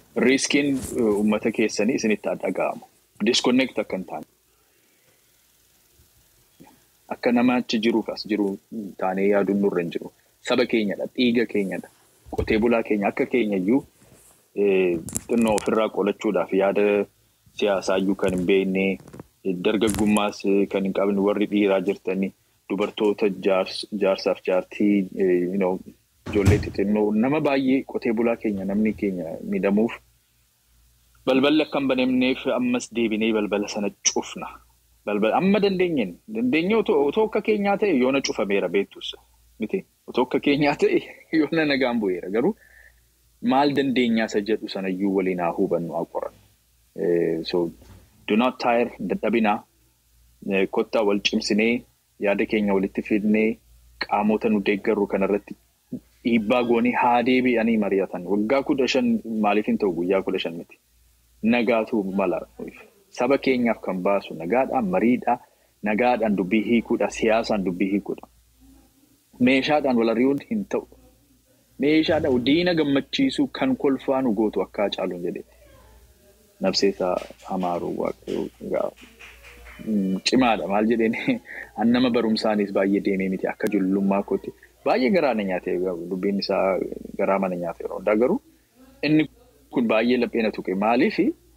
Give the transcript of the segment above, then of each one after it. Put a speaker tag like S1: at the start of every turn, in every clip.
S1: riiskiin uummata keessanii isinitti dhaga'amu. Disconnect akka hin taane. Akka nama achi jiruuf as jiru taanee yaaduun nurra hin jiru. Saba keenyadha, dhiiga keenyadha. Qotee bulaa keenya akka keenya iyyuu xinnoo ofirraa qolachuudhaaf yaada siyaasaa iyyuu kan hin beekne dargaggummaas kan hin qabne warri dhiiraa jirtanii dubartoota jaarsaaf jaartii ijoollee xixinnoo nama baay'ee qotee bulaa keenya namni keenya miidhamuuf balballi akka hin banamneef ammas deebinee balbala sana cufna. Amma dandeenyeen dandeenye otoo akka keenyaa ta'e yoona cufameera beektus miti otoo akka keenyaa ta'e yoona nagaan bu'eera garuu maal dandeenyaa isa jedhu sanayyuu waliin haa hubannu haa qorannu. So do not tire dadhabinaa kottaa wal cimsinee yaada keenya walitti fidnee qaamota nu deeggarru kanarratti dhiibbaa goonee haa deebi'anii mari'atan waggaa kudha shan maaliif hin ta'u guyyaa kudha shan miti nagaatu mala saba keenyaaf kan baasu nagaadhaan mariidhaa nagaadhaan dubbii hiikuudha siyaasaan dubbii hiikuudha meeshaadhaan wal ari'uun hin ta'u meeshaadhaan diina gammachiisuu kan kolfaa nu gootu akka caaluun jedheeti nabseesaa hamaaruu waaqayyoo cimaadha maal jedheen nama barumsaanis baay'ee deemee miti akka jullummaa kootti. Baay'ee garaa na nyaatee dubbiin isaa garaa mana nyaatee yeroo hundaa garuu inni kun baay'ee laphee na tuqe maaliif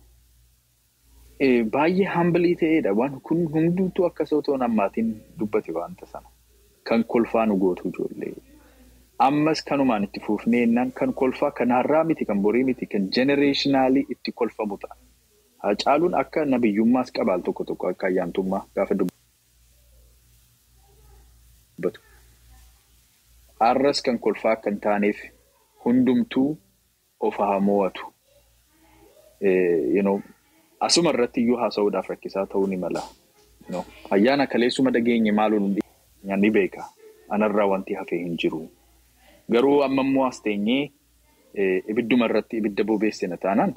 S1: baay'ee hambilii ta'edha waan kun hundumtuu akka otoo nammaatiin dubbate waanta sana kan kolfaa nu gootu ijoollee. Ammas kanumaan itti fuufnee jennaan kan kolfaa kan har'aa miti kan borii miti kan jenereeshinaalii itti kolfamu ta'a. Hacaaluun akka nabiyyummaas qabaal tokko tokko akka ayyaantummaa gaafa dubbatu. Har'as kan kolfaa akka hin taaneef hundumtuu of haa mo'atu. Asuma irratti iyyuu haasa'uudhaaf rakkisaa ta'uu ni mala. Ayyaana kaleessuma dhageenye maaluun ni beeka. Anarraa wanti hafee hin jiru. Garuu amma immoo as teenyee ibidduma irratti ibidda bobeessina taanaan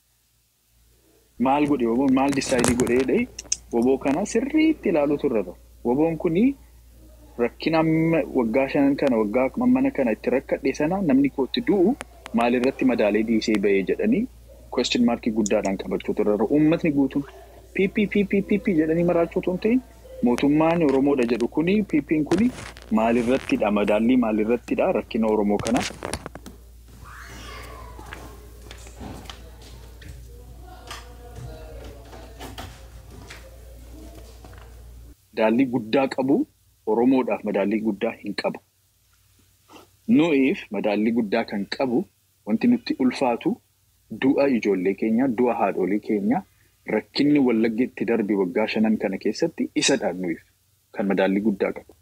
S1: maal godhe woboon maal disaayidii godhee woboo kana sirriitti ilaaluutu irra ture. Woboon kunii rakkina waggaa shanan kana waggaa mana kana itti rakkadhe sana namni kootti du'u maalirratti madaalee dhiisee bahee jedhanii question markii guddaadhaan qabachuutu irra uummatni guutuun PPPPP jedhanii maraachuutu hin ta'in mootummaan Oromoodha jedhu kuni PP'n kuni maalirrattidha madaallii maalirrattidha rakkina Oromoo kana. Madaallii guddaa qabu Oromoodhaaf madaallii guddaa hin qabu. Nu'iif madaallii guddaa kan qabu wanti nutti ulfaatu du'a ijoollee keenya, du'a haadholii keenya, rakkinni wallaggi itti darbe waggaa shanan kana keessatti isadha nuyiif kan madaallii guddaa qabu.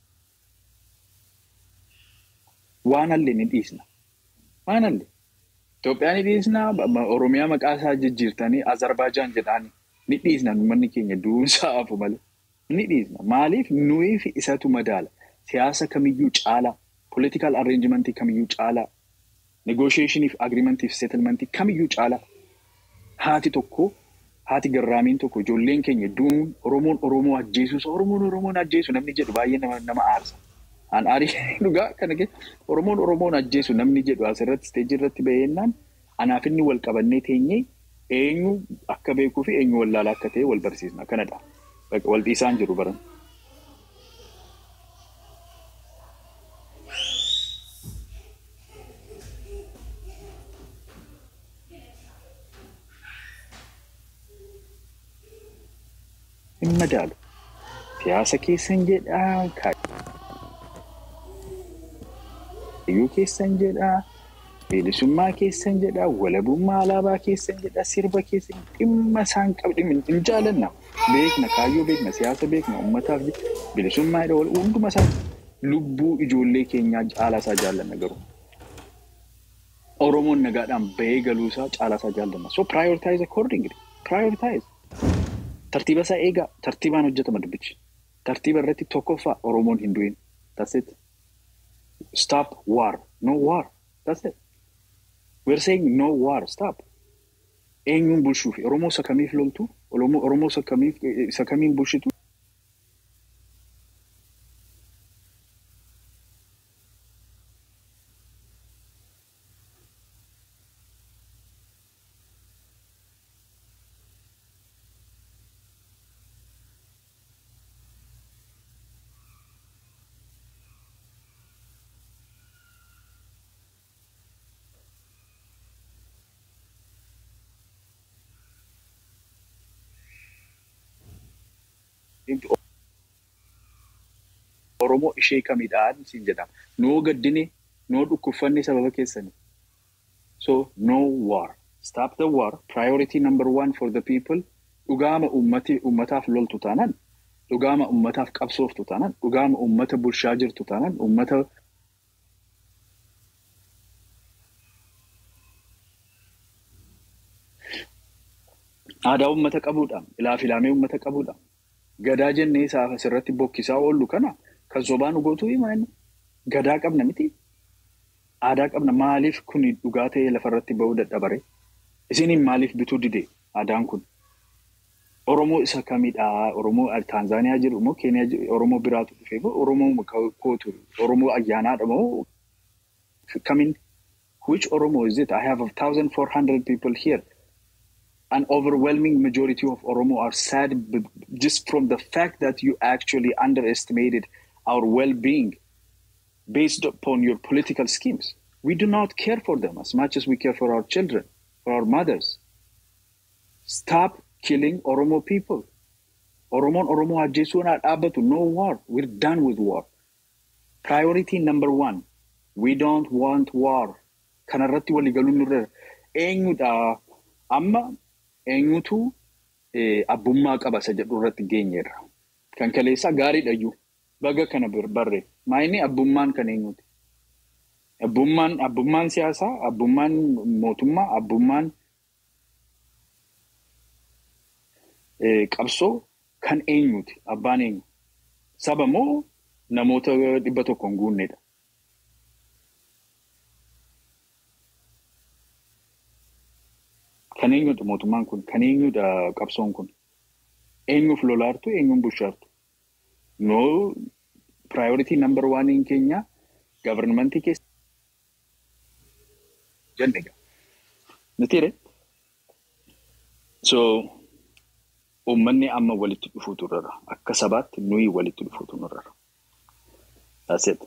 S1: Waan hallee ni dhiisna. Waan hallee. Itoophiyaa ni dhiisna, Oromiyaa maqaa isaa jijjiirtanii Azerbaajaan jedhaani ni dhiisna uummanni keenya du'uunsaa hafu malee. Ni dhiisna. Maaliif nuyiif isatu madaala. Siyaasa kamiyyuu caalaa, political arrangementii kamiyyuu caalaa, negotiationiif, agreementiif, settlementii kamiyyuu caalaa. Haati tokko, haati garraamiin tokko ijoolleen keenya du'uun Oromoon Oromoo ajjeesus, Oromoon Oromoon ajjeesu namni jedhu baay'ee nama aarsa. An aarii dhugaa kana keessa Oromoon Oromoon ajjeesu namni jedhu asirratti isteejii irratti baheennaan anaaf inni wal qabannee teenyee eenyu akka beekuu fi eenyu wallaalaa akka ta'e wal barsiisna. Kanadha. Wal dhiisaan jiru baran. Hin madaalu. Siyaasa keessan jedhaa, kaayyuu keessan jedhaa, bilisummaa keessan jedhaa, walabummaa alaabaa keessan jedhaa, sirba keessan dhimma isaan qabdi hin jaalanna. Beekna, kaayyoo beekna, siyaasa beekna, uummataaf bilisummaa hunduma isaa lubbuu ijoollee keenyaa caalaa isaa jaallanna garuu. Oromoon nagaadhaan bahee galuusaa caalaa isaa jaallanna. So prioritize accordingly. Prioritize. Tartiiba isaa eegaa. Tartiibaan hojjetama dubbichi. Tartiiba irratti tokkoffaa Oromoon hin du'in. That's it. Stop war. No war. That's it. We're saying no war. Stop. Eenyuun bulchuufi Oromoo isa kamiif loltu? Oromoo isa kamiin bulchitu? Oromoo ishee kamidhaan siin jedhama. Noo gaddine, noo dhukkubfanne sababa keessani. So, no war. Stop the war. Priority number one for the people. Dhugaama ummati ummataaf loltu taanaan, dhugaama ummataaf qabsooftu taanaan, dhugaama ummata bulshaa jirtu taanaan, ummata aadaa ummata qabuudhaan, ilaafilaamee ummata qabuudhaan, gadaa jennee isaaf asirratti bokkisaa oollu kana kan sobaan dhugootuu himanni. Gadaa qabna miti. Aadaa qabna maaliif kun dhugaa ta'ee lafarratti bahuu dadhabare? Isiniin maaliif bituu dide aadaan kun? Oromoo isa kamidhaa? Oromoo Taanzaaniyaa jiru moo Keeniyaa jiru? Oromoo biraatu dhufee moo Oromoo kootu? Oromoo ayyaanaadha moo kamiin? Which Oromo is it? I have a thousand four hundred people here. An overwhelming majority of Oromo are sad b- just from the fact that you actually underestimated our well-being based upon your political schemes. We do not care for them as much as we care for our children, for our mothers. Stop killing Oromo people. Oromoon Oromoo ajjeesuun haa dhaabbatu. No war. We're done with war. Priority number one. We don't want war. Kanarratti waliigaluun nurra eenyudha amma eenyutu abbummaa qaba isa jedhu irratti geenyeerra. Kan kaleessaa gaariidha iyyuu. Baga kana barree. Maayini abbummaan kan eenyuti? Abbummaan abbummaan siyaasaa, abbummaan mootummaa, abbummaan qabsoo kan eenyuti? Abbaan eenyu? Saba moo namoota dhibba tokko hin guunnedha? Kan eenyudha mootummaan kun? Kan eenyudha qabsoon kun? Eenyuuf lolaartu? Eenyuun bushaartu? No priority number one keenya governmentii keessa jenne gaa. Nitiire? So uummanni amma walitti dhufuutu irra akka sabaatti nuyi walitti dhufuutu irra. That's it.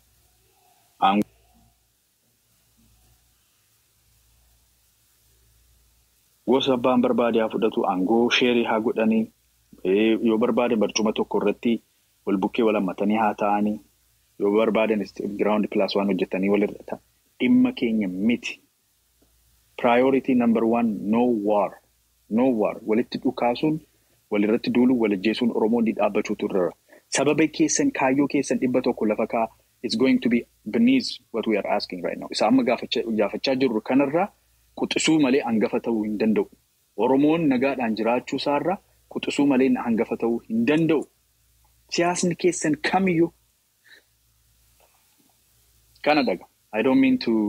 S1: Gosa abbaan barbaade haa fudhatu, aangoo sheerii haa godhanii, yoo barbaade barcuma tokko irratti wal bukkee wal hammatanii haa ta'anii, yoo barbaadan giraawundi pilaas waan hojjetanii walirra ta'a. Dhimma keenya miti. Priority number one no war. No war. Walitti dhukaasuun, walirratti duuluun, wal ajjeesuun Oromoon ni dhaabbachuutu irra. Sababa keessan kaayyoo keessan dhibba tokko lafa kaa it's going to be beneath what we are asking right now. Isa amma gaafachaa jirru kanarraa quxisuu malee hangafa ta'uu hin danda'u. Oromoon nagaadhaan jiraachuu isaarraa quxisuu malee hangafa ta'uu hin danda'u. Siyaasni keessan kamiyyuu kana dhaga. I don't mean to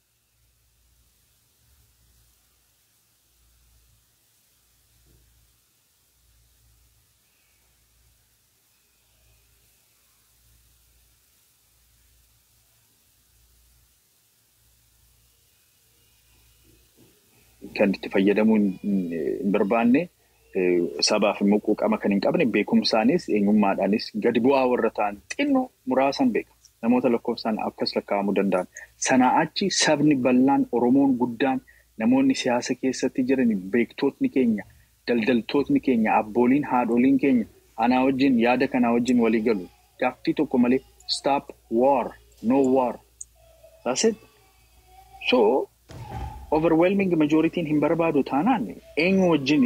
S1: kan itti fayyadamuu hin barbaanne sabaaf immoo quuqama kan hin qabne beekumsaanis eenyummaadhaanis gadi bu'aa warra ta'an xinnoo muraasan beeka. Namoota lakkoofsaan akkas lakkaa'amuu danda'an. Sanaa achi sabni bal'aan Oromoon guddaan namoonni siyaasa keessatti jiran beektootni keenya, daldaltootni keenya, abbooliin haadholiin keenya anaa wajjin yaada kanaa wajjin walii galu. Gaaffii tokko malee stop war, no war. That's it. So overwhelming majoritiin hin barbaadu taanaan eenyu wajjin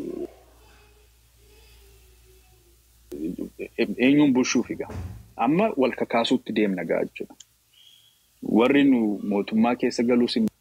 S1: eenyuun bulchuuf egaa. Amma wal kakaasuutti deemna ga'a jechuudha. Warri nu mootummaa keessa galuus hin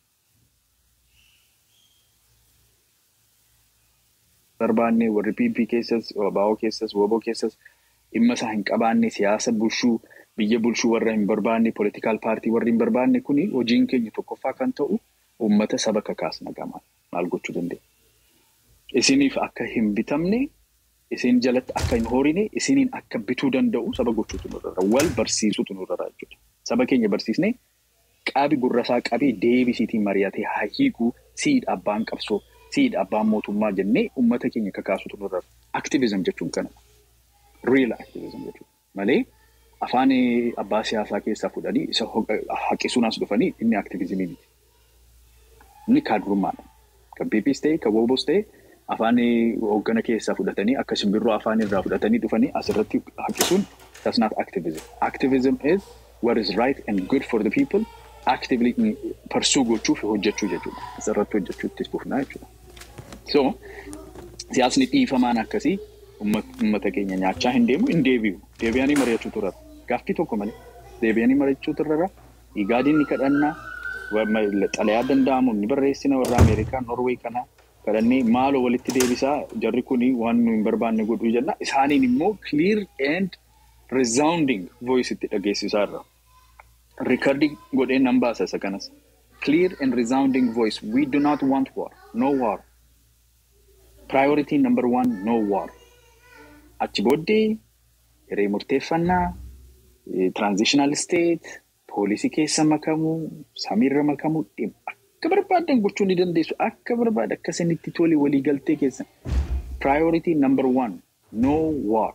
S1: barbaanne warri PP keessas, WBO keessas, WBO keessas dhimma isaa hin qabaanne siyaasa bulchuu biyya bulchuu warra hin barbaanne politikaal paartii warri hin barbaanne kuni hojiin keenya tokkoffaa kan ta'u uummata saba kakaasna gamaan maal gochuu dandeenya. Isiniif akka hin bitamne isin jalatti akka hin horine isiniin akka bituu danda'u saba gochuutu nurra wal barsiisuutu nurra jechuudha. Saba keenya barsiisnee qabi gurrasaa qabee deebisiitiin mari'atee haa hiikuu siidha abbaan qabsoo siidha abbaan mootummaa jennee uummata keenya kakaasuutu nurra. Aktiivizim jechuun kana. Real aktiivizim jechuudha. Malee afaan abbaa siyaasaa keessaa fudhanii isa haqisuun as dhufanii inni aktiivizimii miti. Inni kaadurummaadha. Kan PPs ta'e, kan WBOs ta'e afaan hooggana keessaa fudhatanii akka simbirroo afaan irraa fudhatanii dhufanii asirratti haqisuun That's not activism. Activism is what is right and good for the people actively pursue gochuuf hojjechuu jechuudha. Asirratti hojjechuutti fufnaa jechuudha. So siyaasni dhiifamaan akkasii uummata keenya nyaachaa hin deemu hin deebi'u. Deebi'anii mari'achuu turara. Gaaffii tokko malee deebi'anii mari'achuu turara. Igaadiin ni kadhannaa. Xalayaa danda'amu ni barreessina warra Ameerikaa, Norwee kana kadhannee maaloo walitti deebisaa jarri kuni waan nu hin barbaanne godhuu jenna. Isaaniin immoo clear and resounding voice itti dhageessisaa irra. Riikardii godhee nan baasa isa kanas. Clear and resounding voice. We do not want war. No war. Priority number one, no war. Achi booddee hiree murteeffannaa, transitional state, poolisii keessa makamuu, samiirra makamuu, akka barbaadan gochuu ni dandeessu. Akka barbaada akka isinitti tole waliigaltee keessa. Priority number one, no war.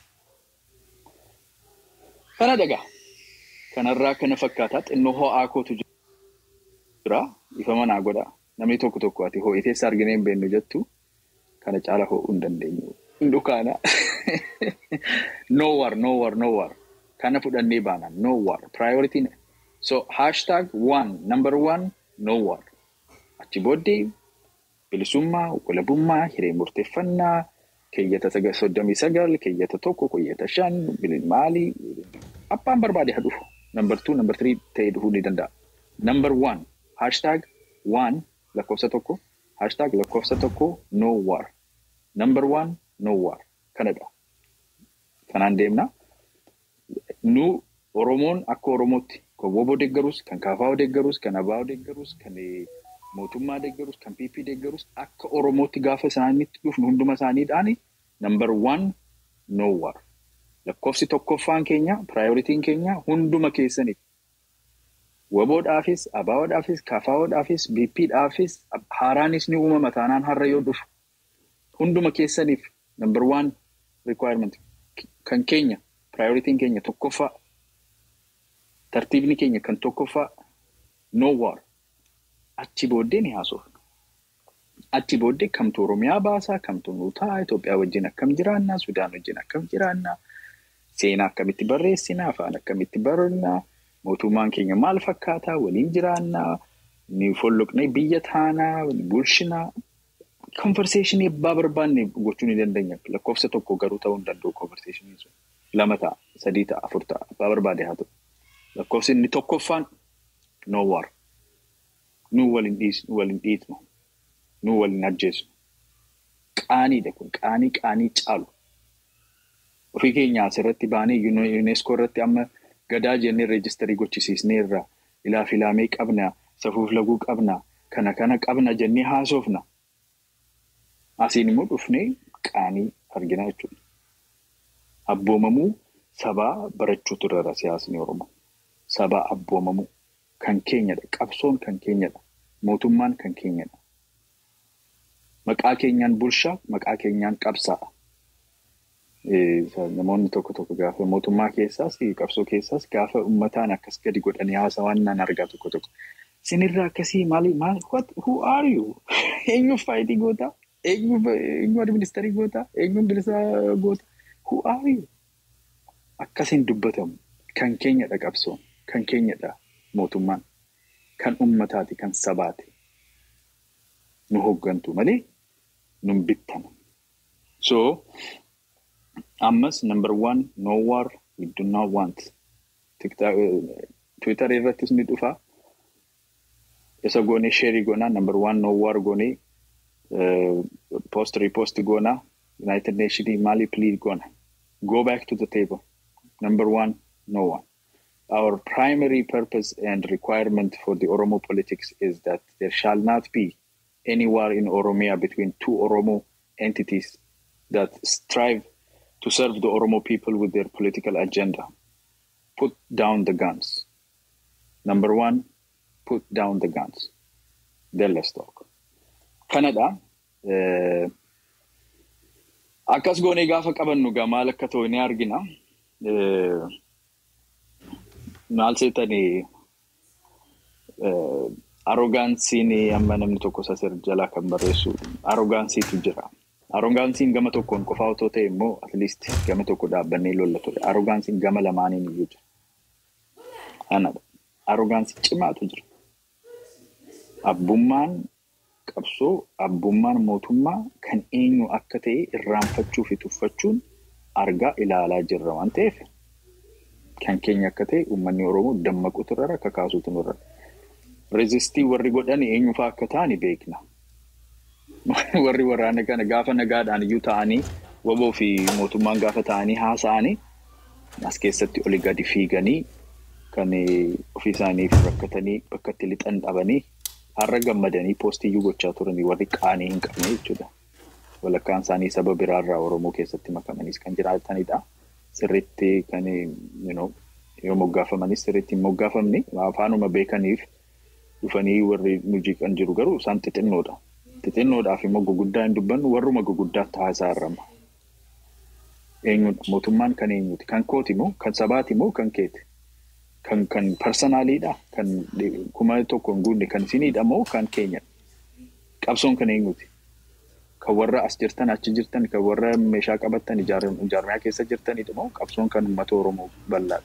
S1: Kana dhagaa. Kanarraa kana fakkaataa xinnoo ho'aa kootu jira. Ifa manaa godha. Namni tokko tokko ati ho'iteessa arginee hin beeknu jettu kana caala ho'uu hin dandeenyu. Dukaana. No war, no war, no war. Kana fudhannee baana. No war. Priority. So hashtag one, number one, no war. Achi booddee bilisummaa, walabummaa, hiree murteeffannaa, keeyyata soddomii sagal, keeyyata tokko, keeyyata shan, maalii, abbaan barbaade haa dhufu. Number two, number three ta'ee dhufuu ni danda'a. Number one, hashtag one lakkoofsa tokko, hashtag lakkoofsa tokko no war. Number one, no war. Kanadha. Kanaan deemna. Nu Oromoon akka Oromootti kan WBO deeggarus, kan KFO deeggarus, kan ABO deeggarus, kan mootummaa deeggarus, kan PP deeggarus akka Oromootti gaafa isaanitti dhufnu hunduma isaaniidhaan number one, no war. Lakkoofsi tokkoffaan keenya, piraayoritiin keenya hunduma keessaniif. WBOdhaafis, ABOdhaafis, KFOdhaafis, BPdhaafis, haaraanis ni uumama taanaan har'a yoo dhufu. Hunduma keessaniif number one requirement kan keenya, piraayoritiin keenya tokkoffaa. Tartiibni keenya kan tokkoffaa no war. Achi booddee ni haasofna. Achi booddee kamtu Oromiyaa baasaa, kamtu nuu ta'a, Itoophiyaa wajjin akkam jiraannaa, Sudaan wajjin akkam jiraannaa. Seenaa akkamitti barreessinaa, afaan akkamitti barannaa, mootummaan keenya maal fakkaataa, waliin jiraannaa, ni folloqnee biyya taanaa, bulshinaa. Konverseeshinii abbaa barbaanne gochuu ni dandeenya. Lakkoofsa tokko garuu ta'uu hin danda'u konverseeshinii sun. Lama ta'a, sadii ta'a, afur ta'a, abbaa barbaade haa ta'u. Lakkoofsi inni tokkoffaan no war. Nu waliin dhiitnu. Nu waliin ajjeesnu. Qaaniidha kun qaanii qaanii caalu. Ofii keenya asirratti baanee yuuneeskoo irratti amma gadaa jennee reejistarii gochisiisneerra ilaaf ilaamee qabna safuuf laguu qabna kana kana qabna jennee haasofna. Asiin immoo dhufnee qaanii argina jechuudha. Abboomamuu sabaa barachuutu irra siyaasni Oromoo. Sabaa abboomamuu kan keenyadha. Qabsoon kan keenyadha. Mootummaan kan keenyadha. Maqaa keenyaan bulshaa, maqaa keenyaan qabsaa'a. Namoonni tokko tokko gaafa mootummaa keessaas qabsoo keessaas gaafa uummataan akkas gadi godhanii haasawaan naan argaa tokko tokko. Sinirraa akkasii maali maal who are you? Eenyuuf faayitii gootaa? Eenyu administarii gootaa? Eenyuun bilisaa gootaa? Who are you? Akkasiin dubbatamu. Kan keenyadha qabsoon. Kan keenyadha mootummaan. Kan uummataati. Kan sabaati. Nu hooggantu malee nun bittana. So, ammas number one, no war, we do not want. Twitter irrattis ni dhufa. Isa goonee sheerii goonaa number one, no war goonee post repost goonaa United Nations maali plead goona. Go back to the table. Number one, no one. Our primary purpose and requirement for the Oromo politics is that there shall not be any war in Oromia between two Oromo entities that strive to serve the Oromo people with their political agenda. Put down the guns. Number one, put down the guns. Then let's talk. Kanadha. Akkas goonee gaafa qabannu gaa maal akka ta'u ni argina. Maal seetanii arrogaansiin amma namni tokko sasir jalaa kan barreessu arrogaansiitu jira. Arogaansiin gama tokkoon qofaa otoo ta'e immoo atleast gama tokko dhaabbannee lolla ture. Arogaansiin gama lamaaniin iyyuu jira. Anadha. Arogaansii cimaatu jira. Abbummaan qabsoo, abbummaan mootummaa kan eenyu akka ta'e irraanfachuu fi tuffachuun argaa ilaalaa jirra waan ta'eef kan keenya akka ta'e uummanni Oromoo dammaquutu irra akka kaasuutu nurra. Reezistii warri godhan eenyufaa akka ta'ani beekna. warri waraana kana gaafa nagaadhaan iyyuu ta'anii waboo fi mootummaan gaafa ta'anii haasa'anii as keessatti oli gadi fiiganii kan ofii isaaniif rakkatanii bakka itti lixan dhabanii har'a gammadanii poostiyyuu gochaa turanii warri qaanii hin qabne jechuudha. Walakkaan isaanii saba biraarraa Oromoo keessatti makamaniis kan jiraatanidha. Sirriitti kan yoo moggaafamanis sirriitti hin moggaafamne afaanuma beekaniif dhufanii warri nu jiqan jiru garuu isaan xixinnoodha. Xixinnoodhaaf immoo guguddaa hin dubbannu warruma guguddaatti haasaa irrama. Eenyudha? Mootummaan kan eenyuti? Kan kooti moo? Kan sabaati moo? Kan keeti? Kan kan parsonaaliidha? Kan kuma tokko hin guunne kan isiniidha moo? Kan keenyadha? Qabsoon kan eenyuti? Kan warra as jirtan achi jirtan kan warra meeshaa qabattan ijaarmiyaa keessa jirtanidha moo? Qabsoon kan uummata Oromoo bal'aadha.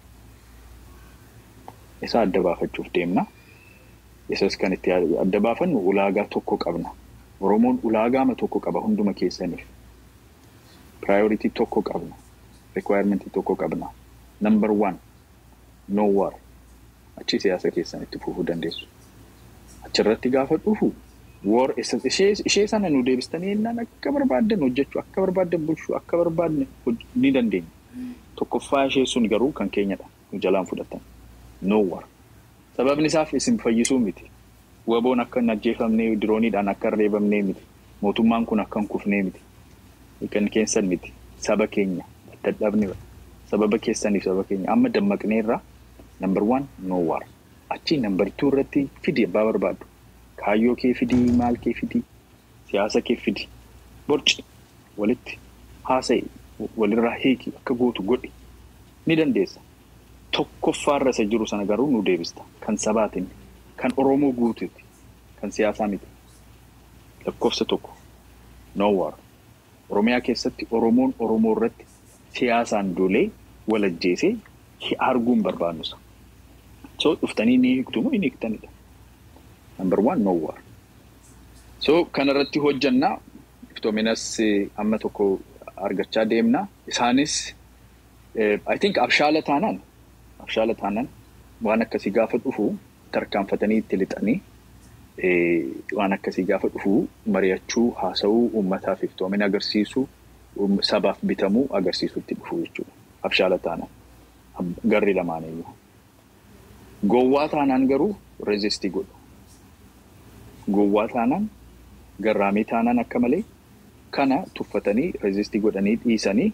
S1: Isa adda baafachuuf deemna. Isas kan itti adda baafannu ulaagaa tokko qabna. Oromoon ulaagaama tokko qaba hunduma keessaniif. Piraayoritii tokko qabna. Rikwaayirmentii tokko qabna. Nambar waan no war. Achi siyaasa keessan itti fufuu dandeessu. Achirratti gaafa dhufu war ishee sana nu deebistanii jennaan akka barbaaddan hojjechuu akka barbaaddan bulchuu akka barbaadne ni dandeenya. Tokkoffaa ishee sun garuu kan keenyadha. Nu jalaan fudhatan. No war. Sababni isaaf isin fayyisuu miti. Waboon akka hin ajjeefamnee dirooniidhaan akka hin reebamnee miti. Mootummaan kun akka hin kufnee miti. Kan keessan miti. Saba keenya dadhabne sababa keessaniif saba keenya amma dammaqneerra nambar waan no war. Achi nambar tuu irratti fidi abbaa barbaadu. Kaayyoo kee fidii maal kee fidii siyaasa kee fidii borci walitti haasa'i walirraa hiiki akka gootu godhi ni dandeessa. Tokkoffaarra isa jiru sana garuu nu deebista. Kan sabaatiin, kan Oromoo guutuuti, kan siyaasaa miti. Lakkoofsa tokko no war. Oromiyaa keessatti Oromoon Oromoo irratti siyaasaan dolee wal ajjeesee arguun barbaannusa. So dhuftanii ni hiiktu moo hin hiiktanidha. Number one no war. So kanarratti hojjannaa iftoominas amma tokko argachaa deemna. Isaanis I think abshaala taanaan abshaala taanaan waan akkasii gaafa dhufu tarkaanfatanii itti lixanii waan akkasii gaafa dhufu mari'achuu haasa'uu uummataaf iftoomina agarsiisuu sabaaf bitamuu agarsiisutti dhufu jechuudha. Abshaala taanaan garri lamaaniyyuu. Gowwaa taanaan garuu reezistii godhu. Gowwaa taanaan garraamii taanaan akka malee kana tuffatanii reezistii godhanii dhiisanii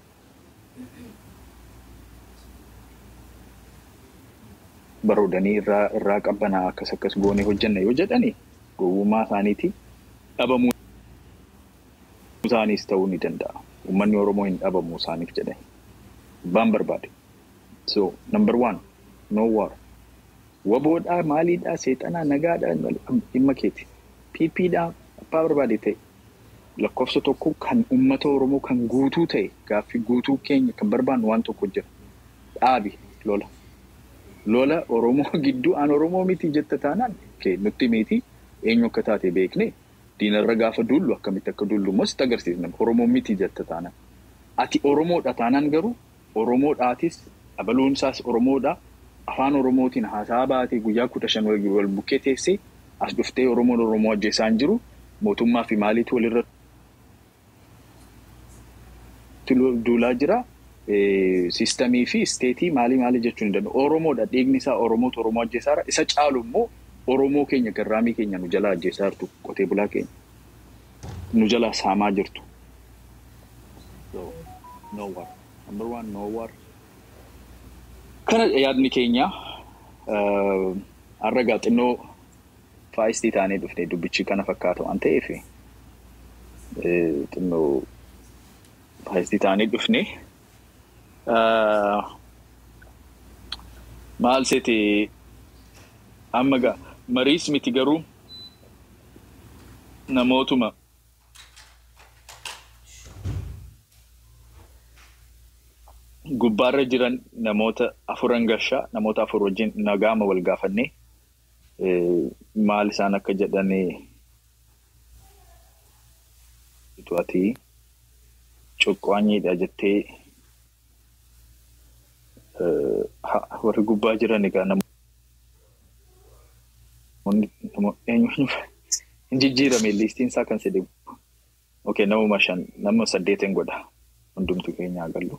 S1: baroodanii irraa irraa qabbanaa akkas akkas goonee hojjanna yoo jedhani gowwummaa isaaniiti dhabamuu isaaniis ta'uu ni danda'a. Uummanni Oromoo hin dhabamuu isaaniif jedhani. Abbaan barbaade. So number one no war. Waboodhaa maaliidhaa seexanaa nagaadhaa dhimma keeti. PPdhaa abbaa barbaade ta'e lakkoofsa tokko kan uummata Oromoo kan guutuu ta'e gaaffii guutuu keenya kan barbaannu waan tokko jira. Dhaabi lola. lola Oromoo gidduu aan Oromoo miti jetta taanaan nutti miti eenyu akka taate beekne diinarra gaafa dullu akkamitti akka dullu immoo sitti agarsiisna Oromoo miti jetta taanaan. Ati Oromoodha taanaan garuu Oromoodhaatis abaluun isaas Oromoodha afaan Oromootiin haasaa baatee guyyaa kudha shan wal bukkee teessee as dhuftee Oromoon Oromoo ajjeessaa hin jiru mootummaa fi maaliitu walirra duulaa jira. Siistamii fi isteetii maalii maalii jechuun ni danda'u. Oromoodha dhiigni isaa Oromootu Oromoo ajjeesaara. Isa caalu immoo Oromoo keenya garraamii keenya nu jalaa ajjeesaa jirtu qotee bulaa keenya. Nu jalaa saamaa jirtu. No war. Number one no war. Kana yaadni keenya har'a gaa xinnoo faayistii taanee dhufne dubbichi kana fakkaata waan ta'eef xinnoo faayistii taanee dhufne. maal seete amma gaa mariis miti garuu namootuma gubbaarra jiran namoota afuran gashaa namoota afur wajjin nagaama wal gaafannee maal isaan akka jedhanii ati cuqqaanyiidha jettee warri gubbaa jiran egaa namoonni hin jijjiirame liistiin isaa kan sedhe okay namuma shan nama saddeetin godha hundumtu keenya agallu.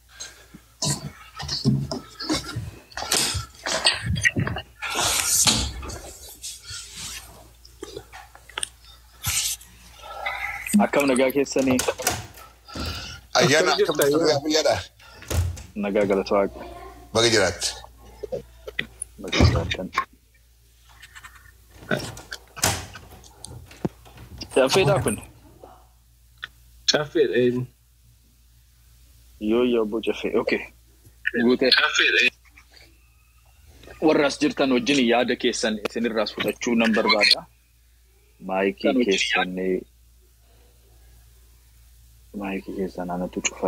S1: Akkam nagaa keessanii?
S2: Ayyaana akkam biyyaadha?
S1: Nagaa galata waaqa.
S2: Baga jiraatti.
S1: Baga jiraattan. Caffeedhaa kun?
S3: Caffeedha eenyu?
S1: Yoo yoo obbo Caffee, okay. Guutee. Warra as jirtan wajjin yaada keessan isinirraas fudhachuu nan barbaada. Maayikii keessan maayikii keessan anatu cufa.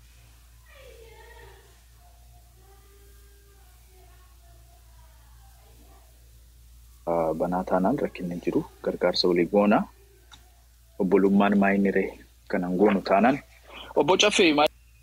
S1: Banaa taanaan rakkinni jiru gargaarsa walii goona. Obbolummaan maayinni ree kanan goonu taanaan. Obbo Caffee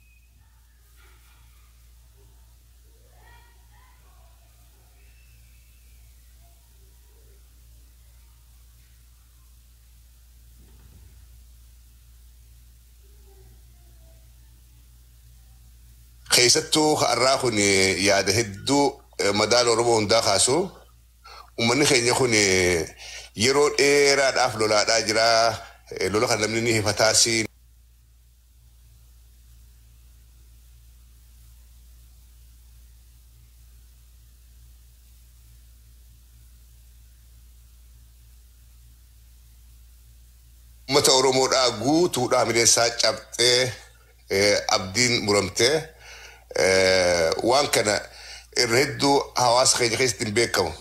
S2: Keessattuu har'aa kun yaada hedduu madaala Oromoo hundaa kaasu. Uummanni keenya kun yeroo dheeraadhaaf lolaadhaa jira. Lola kan namni ni hifataas. Uummata Oromoodhaa guutuudhaa midheessaa cabxee abdiin muramtee waan kana irra hedduu hawaasa keenya keessatti hin beekamu.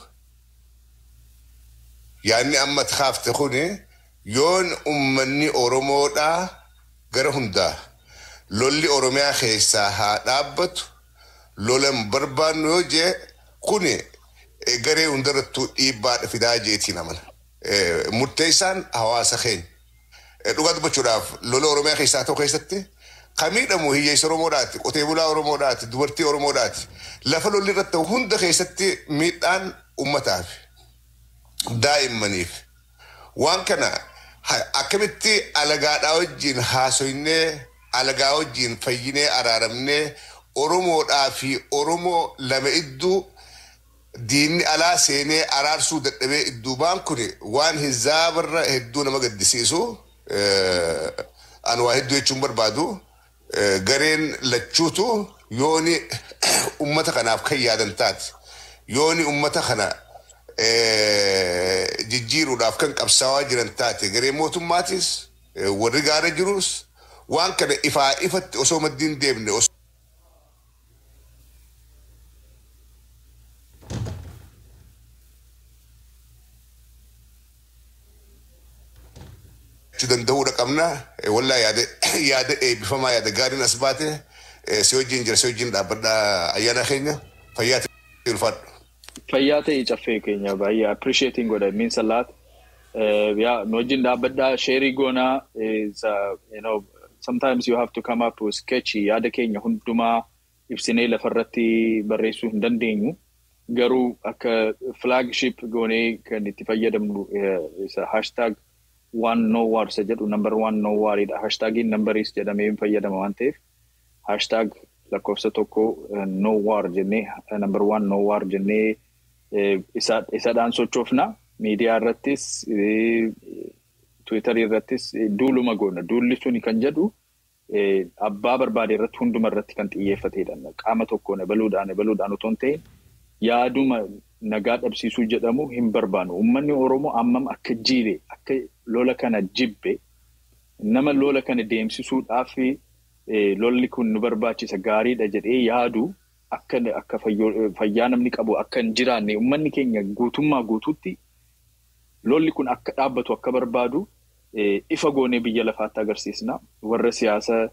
S2: Yaanni amma kaafte kun yoon uummanni Oromoodhaa gara hundaa lolli Oromiyaa keessaa haa dhaabbatu lola hin barbaannu yoo jee kun garee hundarrattuu dhiibbaa fidaa jeetiin amana. Murteessaan hawaasa keenya. Dhugaa dubbachuudhaaf lola Oromiyaa keessaa ta'u keessatti kan miidhamu hiyyeessa Oromoodhaati, qotee bulaa Oromoodhaati, dubartii Oromoodhaati. Lafa lolli irratti ta'u hunda keessatti miidhaan uummataaf, daa'immaniif. Waan kana akkamitti alagaadhaa wajjin haasoynee, alagaa wajjin fayyinee araaramnee Oromoodhaa fi Oromoo lama idduu diinni alaa seenee araarsuu dadhabee idduu baan kun waan hizaabarra hedduu nama gaddisiisu. Ani waa hedduu jechuun barbaadu. gareen lachuutu yooni ummata kanaaf kan yaadan taate yooni ummata kana jijjiiruudhaaf kan qabsaawaa jiran taate garee mootummaatis warri gaara jirus waan kana ifaa ifatti osoo maddiin deemne danda'uudha qabna wallaa yaada yaada eebbifamaa yaada gaariin as baate si wajjin jira si wajjin dhaabbadhaa ayyaana keenya fayyaa ta'e ulfaadhu.
S1: Fayyaa ta'e caffee keenya baay'ee appreciating godha means a lot. yaa nu wajjin dhaabbadhaa sheerii goonaa is you know sometimes you have to come up with sketchy yaada keenya hundumaa ibsinee lafarratti barreessuu hin dandeenyu. Garuu akka flagship goonee kan itti fayyadamnu isa hashtag one no war isa jedhu number one no war dha. Hashtaagiin numberiis jedhamee hin fayyadama waan ta'eef hashtag lakkoofsa tokko no war jennee number one no war jennee isadhaan sochoofna. Miidiyaa irrattis Tiwiitarii irrattis duuluma goona. Duulli suni kan jedhu abbaa barbaade irratti hunduma irratti kan xiyyeeffatedha. Qaama tokkoon ebaluudhaan ebaluudhaan otoo hin ta'in yaaduma nagaa dhabsiisuu jedhamu hin barbaanu. Uummanni Oromoo ammam akka jiire akka lola kana jibbe nama lola kana deemsisuudhaaf lolli kun nu barbaachisa gaariidha jedhee yaadu akka akka fayyaa namni qabu akka hin jiraanne uummanni keenya guutummaa guutuutti lolli kun akka dhaabbatu akka barbaadu ifa goonee biyya lafaatti agarsiisna. Warra siyaasa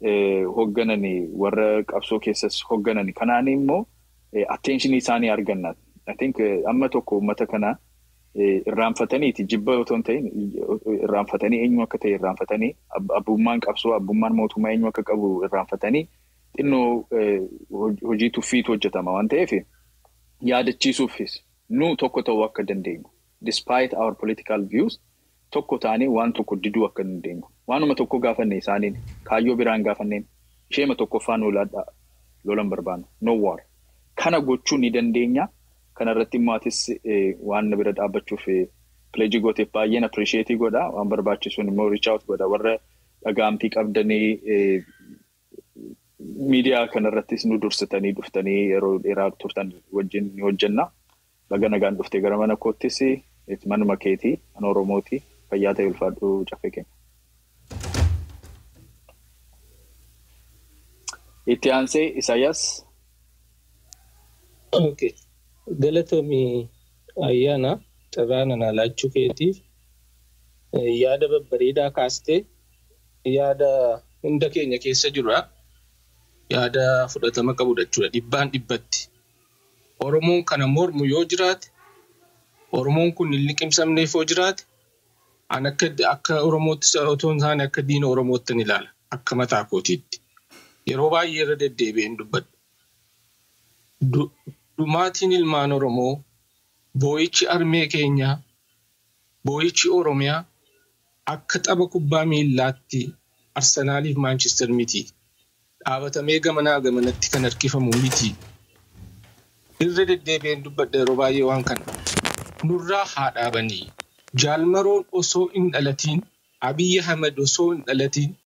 S1: hooggananii warra qabsoo keessas hooggananii kanaan immoo attenshinii isaanii arganna. I think amma tokko uummata kana irraanfataniiti jibba otoo hin ta'in irraanfatanii eenyu akka ta'e irraanfatanii abbummaan qabsoo abbummaan mootummaa eenyu akka qabu irraanfatanii xinnoo hojii tuffiitu hojjetama waan ta'eef yaadachiisuufis nu tokko ta'uu akka dandeenyu. Despite our political views tokko taanee waan tokko diduu akka dandeenyu. Waanuma tokko gaafanne isaaniin kaayyoo biraan gaafanneen isheema tokkoffaan olaadhaa lolan barbaannu. No war. Kana gochuu ni dandeenya. Kanarratti immoo atis waan na bira dhaabbachuuf pileejii gooteef baay'een appirisheetii godha. Waan barbaachisuun immoo riichaawut godha. Warra dhagaamtii qabdanii miidiyaa kanarrattis nu dursitanii dhuftanii yeroo dheeraa turtan wajjin ni hojjenna. Baga nagaan dhuftee gara mana koottis manuma keetii kan Oromooti fayyaa ta'e ulfaadhu caffee keenya. Itti aansee Isaayyaas.
S3: Okay. Galatoomii ayyaana carraa nanaa laachuu keetiif yaada babbareedaa kaastee yaada hunda keenya keessa jirudha. Yaada fudhatama qabudha jechuudha. Dhibbaan dhibbatti. Oromoon kana mormu yoo jiraate, Oromoon kun hin liqimsamneef yoo jiraate, an akka akka Oromootti otoo hin taane akka diina Oromootti ilaala. Akka mataa kootiitti. Yeroo baay'ee irra deddeebi'een dubbadha. Dhumaatiin ilmaan Oromoo, boo'ichi armee keenyaa, boo'ichi Oromiyaa akka tapha kubbaa miillaatti Arsenaaliif Maanchister miti. Dhaabatamee gamanaa gamanatti kan harkifamu miti. Irra deddeebi'een dubbadha yeroo baay'ee waan kana. Nurraa haa dhaabanii. Jaalmaroon osoo hin dhalatiin, Abiyyi Ahmed osoo hin dhalatiin,